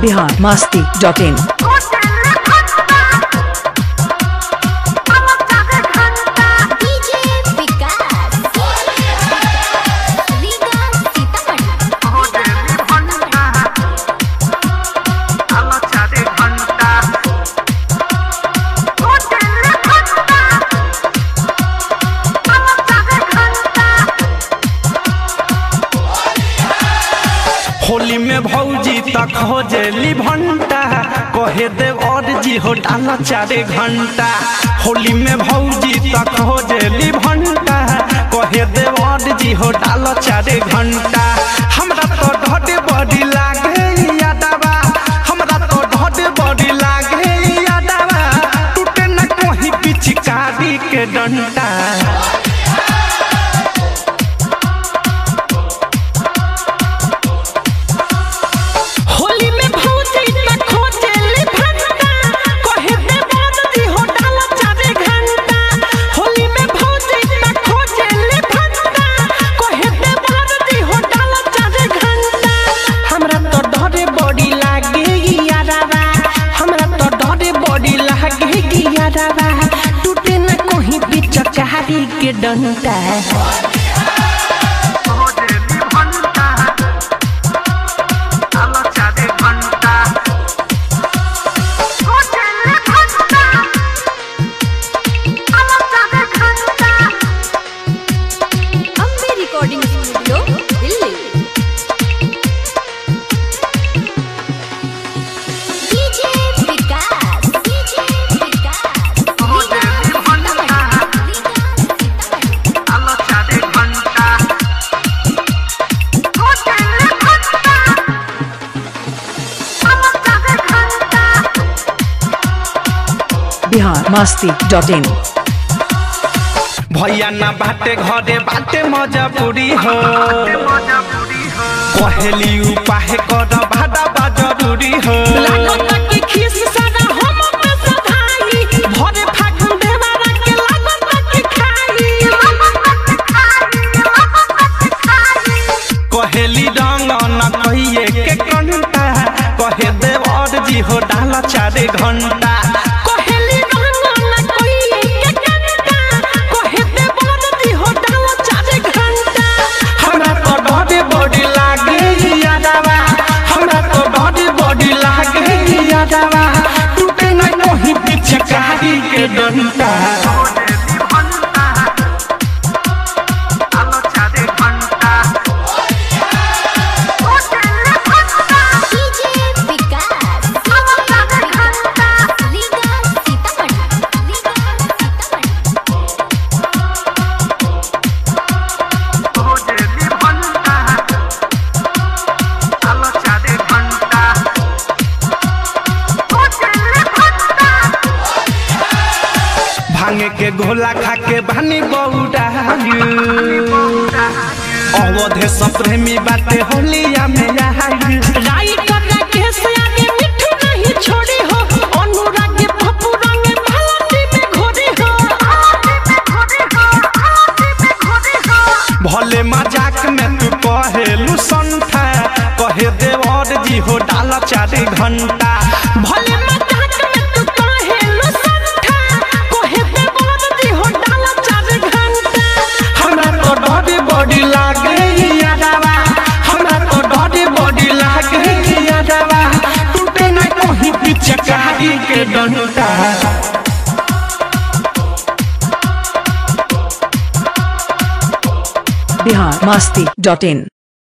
Bihar Masti dot in DJ Vikas Riga Sitamarhi Holi में भौजी तक हो जेली भंटा कहे देव और जी हो डाला चारे घंटा होली में भौजी तक हो जेली भंटा कहे देव और जी हो डाला चारे घंटा हमरा तो ढोटे बड़ी लागे यादवा हमरा तो ढोटे बड़ी लागे यादवा टूटे न कोई पिचकारी के डंटा होली में भौजी न खोजेली भंटा कहे दे बादली हो डाला चारे घंटा होली में भौजी न खोजेली भंटा कहे दे बादली हो डाला चारे घंटा हमरा तो डरे बड़ी लागे यारावा हमरा तो डरे बड़ी लागे यारावा टूटे न कोही बिचकारी के डंटा Ambe recording studio Delhi DJ Vikas DJ Vikas Riga Sitamarhi Riga Sitamarhi Bihar Masti dot in भैया ना बाटे घरे बाटे मजबूरी हो कहेली उपाय कर भाड़ा बा जरूरी हो लागता कि खीस सारा हम पे सधाई भरे फागुन देवारा के लागता कि खाई कहेली रंग न कहिए के कंटा कहे देव और जी हो डाला चारे घंटा कोहेली रंग न कोई के कंटा कोहे दे बरदी हो डाला चारे घंटा हमरा तो डरे बड़ी लागे यादवा हमरा तो डरे बड़ी लागे यादवा टूटे न कोही पिचकारी के डंटा डीजे विकास रीगा सीतामढ़ी रीगा सीतामढ़ी भांगे के गोला खा के बानी बौडा अवधे सप्रेमी बाटे होलिया में आई राई करा के से आगे मिठू नहीं छोड़ी हो अनुराग के पप्पू रंग भालती में घोड़ी हो भले मजाक में तू कहेलू संठा कहे देव और जी हो डाला चारे घंटा भले मजाक में तू कहेलु संठा कोहे दे बरदी हो डाला चारे घंटा हमरा तो डरे बड़ी लागे यादवा हमरा तो डरे बड़ी लागे यादवा टूटे न कोही पिचकारी के डंटा बिहार मस्ती डॉट इन